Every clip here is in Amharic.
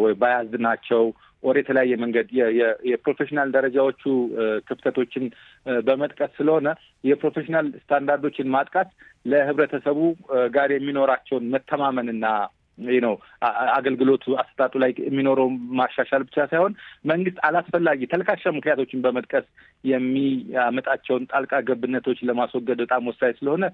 ወይ ባያዝድ ናቸው ወር የተለያየ መንገድ የፕሮፌሽናል ደረጃዎቹ ክፍተቶችን በመጥቀስ ስለሆነ የፕሮፌሽናል ስታንዳርዶችን ማጥቃት ለህብረተሰቡ ጋር የሚኖራቸውን መተማመንና ነው አገልግሎቱ አሰጣጡ ላይ የሚኖረው ማሻሻል ብቻ ሳይሆን መንግስት አላስፈላጊ ተልካሻ ምክንያቶችን በመጥቀስ የሚያመጣቸውን ጣልቃ ገብነቶች ለማስወገድ በጣም ወሳኝ ስለሆነ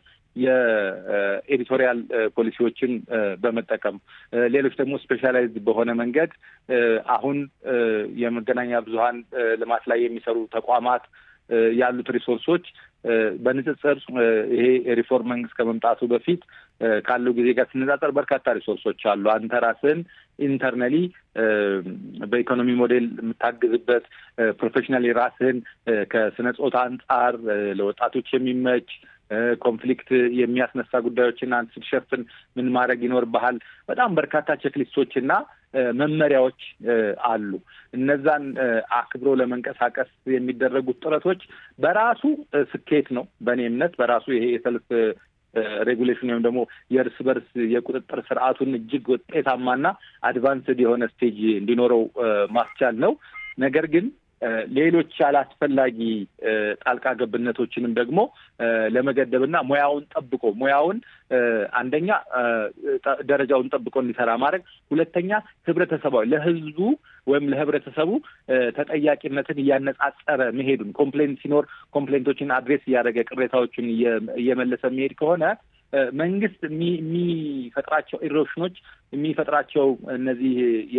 የኤዲቶሪያል ፖሊሲዎችን በመጠቀም ሌሎች ደግሞ ስፔሻላይዝድ በሆነ መንገድ አሁን የመገናኛ ብዙኃን ልማት ላይ የሚሰሩ ተቋማት ያሉት ሪሶርሶች በንጽጽር ይሄ ሪፎርም መንግስት ከመምጣቱ በፊት ካለው ጊዜ ጋር ሲነጻጸር በርካታ ሪሶርሶች አሉ። አንተ ራስህን ኢንተርናሊ በኢኮኖሚ ሞዴል የምታግዝበት ፕሮፌሽናሊ ራስህን ከስነ ጾታ አንጻር ለወጣቶች የሚመች ኮንፍሊክት የሚያስነሳ ጉዳዮችን አንተ ስትሸፍን ምን ማድረግ ይኖርብሃል? በጣም በርካታ ቼክሊስቶች እና መመሪያዎች አሉ። እነዛን አክብሮ ለመንቀሳቀስ የሚደረጉት ጥረቶች በራሱ ስኬት ነው። በእኔ እምነት በራሱ ይሄ የሰልፍ ሬጉሌሽን ወይም ደግሞ የእርስ በርስ የቁጥጥር ስርዓቱን እጅግ ውጤታማና አድቫንስድ የሆነ ስቴጅ እንዲኖረው ማስቻል ነው። ነገር ግን ሌሎች አላስፈላጊ ጣልቃ ገብነቶችንም ደግሞ ለመገደብና ሙያውን ጠብቆ ሙያውን አንደኛ ደረጃውን ጠብቆ እንዲሰራ ማድረግ፣ ሁለተኛ ህብረተሰባዊ ለህዝቡ ወይም ለህብረተሰቡ ተጠያቂነትን እያነጻጸረ መሄዱን ኮምፕሌንት ሲኖር ኮምፕሌንቶችን አድሬስ እያደረገ ቅሬታዎችን እየመለሰ የሚሄድ ከሆነ መንግስት የሚፈጥራቸው ኢሮሽኖች የሚፈጥራቸው እነዚህ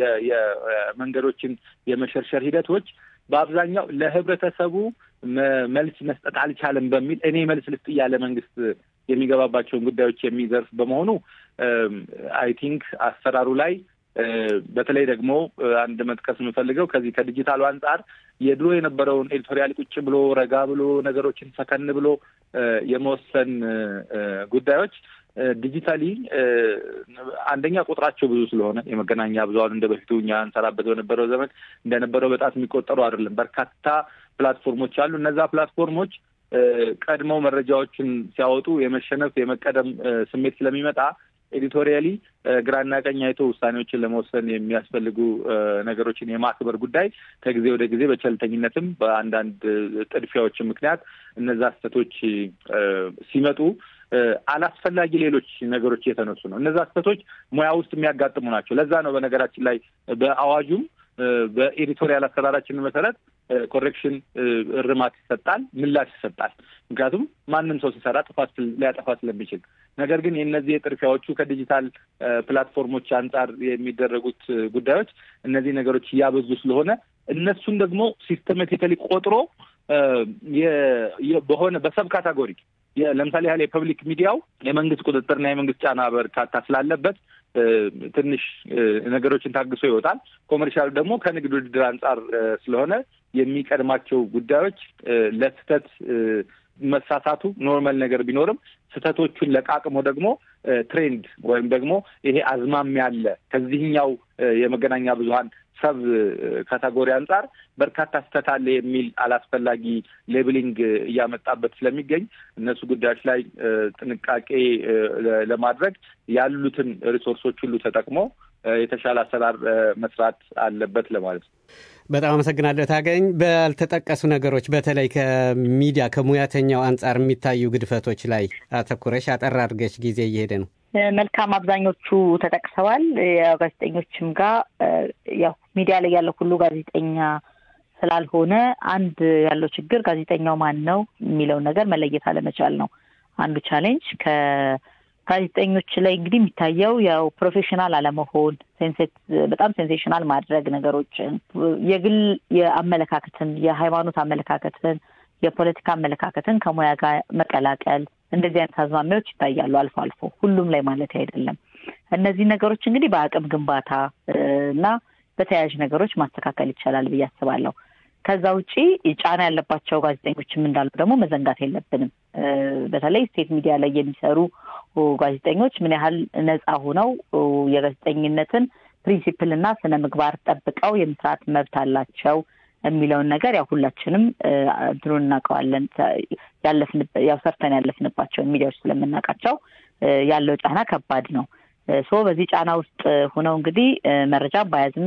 የመንገዶችን የመሸርሸር ሂደቶች በአብዛኛው ለህብረተሰቡ መልስ መስጠት አልቻለም በሚል እኔ መልስ ልስጥ እያለ መንግስት የሚገባባቸውን ጉዳዮች የሚዘርፍ በመሆኑ አይ ቲንክ አሰራሩ ላይ በተለይ ደግሞ አንድ መጥቀስ የምፈልገው ከዚህ ከዲጂታሉ አንጻር የድሮ የነበረውን ኤዲቶሪያል ቁጭ ብሎ ረጋ ብሎ ነገሮችን ሰከን ብሎ የመወሰን ጉዳዮች ዲጂታሊ አንደኛ ቁጥራቸው ብዙ ስለሆነ የመገናኛ ብዙኃን እንደ በፊቱ እኛ እንሰራበት በነበረው ዘመን እንደነበረው በጣት የሚቆጠሩ አይደለም። በርካታ ፕላትፎርሞች አሉ። እነዛ ፕላትፎርሞች ቀድመው መረጃዎችን ሲያወጡ የመሸነፍ የመቀደም ስሜት ስለሚመጣ ኤዲቶሪያሊ ግራና ቀኝ አይቶ ውሳኔዎችን ለመወሰን የሚያስፈልጉ ነገሮችን የማክበር ጉዳይ ከጊዜ ወደ ጊዜ በቸልተኝነትም በአንዳንድ ጥድፊያዎችን ምክንያት እነዛ ስህተቶች ሲመጡ አላስፈላጊ ሌሎች ነገሮች እየተነሱ ነው። እነዛ ስህተቶች ሙያ ውስጥ የሚያጋጥሙ ናቸው። ለዛ ነው በነገራችን ላይ በአዋጁም በኤዲቶሪያል አሰራራችን መሰረት ኮሬክሽን እርማት ይሰጣል፣ ምላሽ ይሰጣል። ምክንያቱም ማንም ሰው ሲሰራ ጥፋት ሊያጠፋ ስለሚችል። ነገር ግን የእነዚህ የጥርፊያዎቹ ከዲጂታል ፕላትፎርሞች አንጻር የሚደረጉት ጉዳዮች እነዚህ ነገሮች እያበዙ ስለሆነ እነሱን ደግሞ ሲስተማቲካሊ ቆጥሮ በሆነ በሰብ ካታጎሪ ለምሳሌ ያህል የፐብሊክ ሚዲያው የመንግስት ቁጥጥርና የመንግስት ጫና በርካታ ስላለበት ትንሽ ነገሮችን ታግሶ ይወጣል። ኮመርሻል ደግሞ ከንግድ ውድድር አንጻር ስለሆነ የሚቀድማቸው ጉዳዮች ለስህተት መሳሳቱ ኖርማል ነገር ቢኖርም ስህተቶቹን ለቃቅሞ ደግሞ ትሬንድ ወይም ደግሞ ይሄ አዝማሚያ አለ ከዚህኛው የመገናኛ ብዙኃን ሰብ ካታጎሪ አንጻር በርካታ ስህተት አለ የሚል አላስፈላጊ ሌብሊንግ እያመጣበት ስለሚገኝ እነሱ ጉዳዮች ላይ ጥንቃቄ ለማድረግ ያሉትን ሪሶርሶች ሁሉ ተጠቅሞ የተሻለ አሰራር መስራት አለበት ለማለት ነው። በጣም አመሰግናለሁ ታገኝ። ባልተጠቀሱ ነገሮች በተለይ ከሚዲያ ከሙያተኛው አንጻር የሚታዩ ግድፈቶች ላይ አተኩረሽ አጠር አድርገሽ ጊዜ እየሄደ ነው። መልካም አብዛኞቹ ተጠቅሰዋል። ያው ጋዜጠኞችም ጋር ያው ሚዲያ ላይ ያለው ሁሉ ጋዜጠኛ ስላልሆነ አንድ ያለው ችግር ጋዜጠኛው ማን ነው የሚለውን ነገር መለየት አለመቻል ነው አንዱ ቻሌንጅ። ከጋዜጠኞች ላይ እንግዲህ የሚታየው ያው ፕሮፌሽናል አለመሆን፣ በጣም ሴንሴሽናል ማድረግ ነገሮችን፣ የግል የአመለካከትን የሃይማኖት አመለካከትን የፖለቲካ አመለካከትን ከሙያ ጋር መቀላቀል እንደዚህ አይነት አዝማሚያዎች ይታያሉ አልፎ አልፎ፣ ሁሉም ላይ ማለት አይደለም። እነዚህ ነገሮች እንግዲህ በአቅም ግንባታ እና በተያያዥ ነገሮች ማስተካከል ይቻላል ብዬ አስባለሁ። ከዛ ውጪ ጫና ያለባቸው ጋዜጠኞችም እንዳሉ ደግሞ መዘንጋት የለብንም። በተለይ ስቴት ሚዲያ ላይ የሚሰሩ ጋዜጠኞች ምን ያህል ነፃ ሆነው የጋዜጠኝነትን ፕሪንሲፕል እና ስነ ምግባር ጠብቀው የመስራት መብት አላቸው የሚለውን ነገር ያው ሁላችንም እንትኑን እናውቀዋለን። ያው ሰርተን ያለፍንባቸውን ሚዲያዎች ስለምናውቃቸው ያለው ጫና ከባድ ነው። ሶ በዚህ ጫና ውስጥ ሆነው እንግዲህ መረጃ ባያዝም